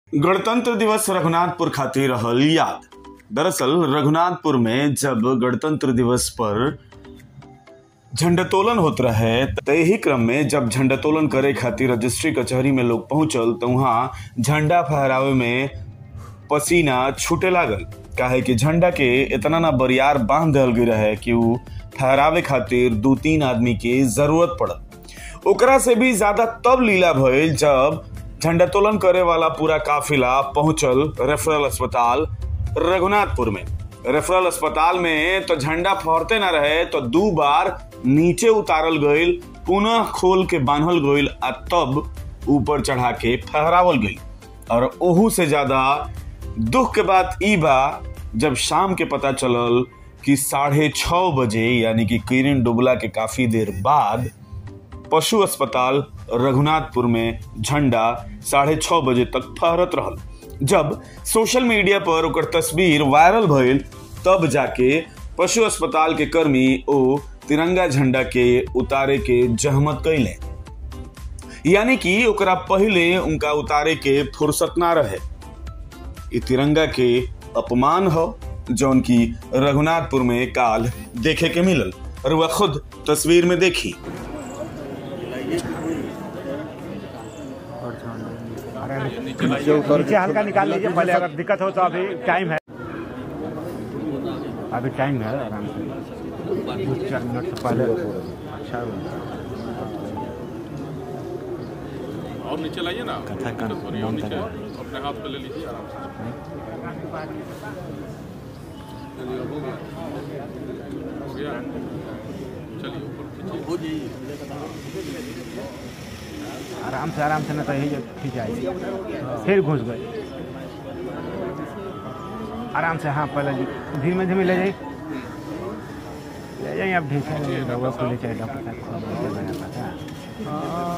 गणतंत्र दिवस रघुनाथपुर खातिर रहल याद दरअसल रघुनाथपुर में जब गणतंत्र दिवस पर झंडोत्तोलन होत रहे त यही क्रम में जब झंडोत्तोलन करे खातिर रजिस्ट्री कचहरी में लोग पहुंचल तो वहाँ झंडा फहरावे में पसीना छूटे लागल काहे कि झंडा के इतना ना बरियार बांध देल गई रहे कि उ फहरावे खातिर दू तीन आदमी के जरूरत पड़ल ओकरा से भी ज्यादा तब लीला भइल जब झंडोत्तोलन करे वाला पूरा काफिला पहुंचल रेफरल अस्पताल रघुनाथपुर में रेफरल अस्पताल में तो झंडा फहरते ना रहे तो दो बार नीचे उतारल गईल पुनः खोल के बांधल गईल आ तब ऊपर चढ़ा के फहरावल गईल और ओहू से ज्यादा दुख के बात ई बा जब शाम के पता चलल कि साढ़े छः बजे यानी कि किरण डुबला के काफी देर बाद पशु अस्पताल रघुनाथपुर में झंडा साढ़े छः बजे तक फहरत रहल जब सोशल मीडिया पर ओकर तस्वीर वायरल भइल तब जाके पशु अस्पताल के कर्मी ओ तिरंगा झंडा के उतारे के जहमत कैले यानी कि ओकरा पहले उनका उतारे के फुर्सत ना रहे ई तिरंगा के अपमान हो जौन की रघुनाथपुर में काल देखे के मिलल और वह खुद तस्वीर में देखी नीचे हल्का निकाल लीजिए पहले अगर दिक्कत हो तो अभी टाइम है अभी टाइम है आराम से दो चार मिनट से पहले अच्छा और नीचे लाइए ना सॉरी और नीचे अपने हाथ पे ले लीजिए आराम से चलिए हो गया हो गया चलिए ऊपर खींचिए आराम से आराम से ना तो यही ठीक जाएगी फिर घुस गए आराम से हाँ पहले जी- धीमे धीमे ले जाइए ले जाइए अब ढीक है रउआ को ले जाइए डॉक्टर साहब को ले जाइए बना पाता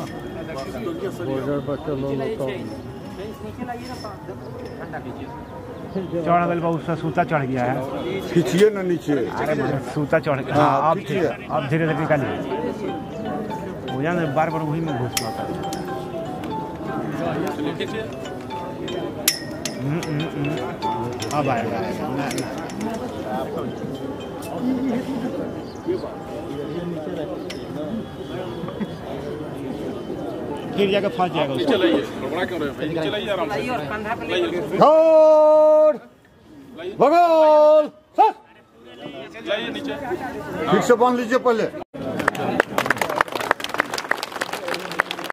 चढ़ गल बहुत सा सूता चढ़ गया है खींचिए ना नीचे अरे मतलब सूता चढ़ गया हाँ, हाँ अब खींचिए। धीरे- अब धीरे धीरे निकालिए हो जाए बार बार वही में घुस पाता है चलिए खींचिए अब आएगा आएगा ना, ना। फिर जाकर फंस जाएगा नीचे लाइए गड़बड़ा क्यों रहे हो भाई नीचे लाइए आराम से लाइए छोड़ भगवान लाइए नीचे ठीक से बांध लीजिए पहले